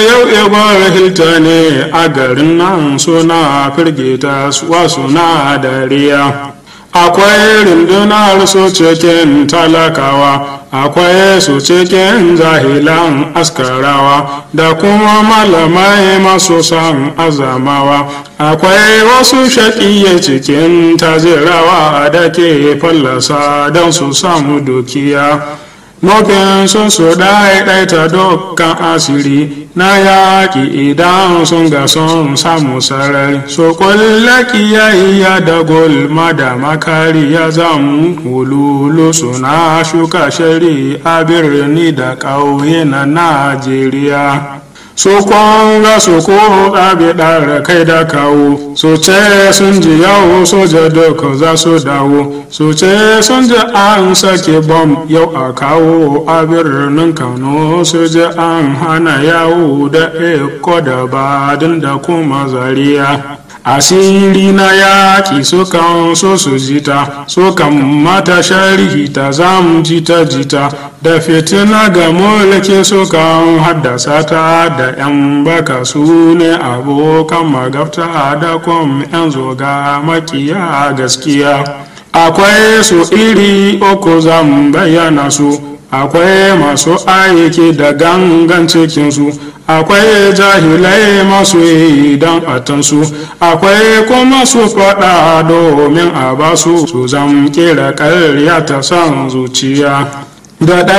yau ibar hilta ne a garin nan suna firgita wasu na dariya akwai rundunar su cikin talakawa akwai su cikin zahilan askarawa da kuma malamai masu san azamawa akwai wasu shaƙiye cikin tazirawa da ke fallasa don su samu dukiya nufin sun su ɗaiɗaita dukkan asiri na yaƙi idan sun ga sun samu sarari so kulla kiyayya da gulma da makari ya zan hululu suna shuka shari a birni da ƙauye na najeriya su kwanga su ko ɗabi ɗara kai da kawo su ce sun ji yau soja duka za su dawo su ce sun ji an sake bom yau a kawo a birnin kano su ji an hana yawo da eko da badin da kuma zariya asiri na yaƙi sukan so su jita sukan mata sharhi ta zamu jita jita da fitina ga mulki sukan haddasa ta da 'yan baka su ne abokan magabta da kuma 'yan zoga makiya gaskiya akwai su iri uku zan bayyana su akwai masu aiki da gangan cikinsu akwai jahilai masu yi don atansu akwai kuma su faɗa domin a basu su zam kera ƙarya ta san zuciya da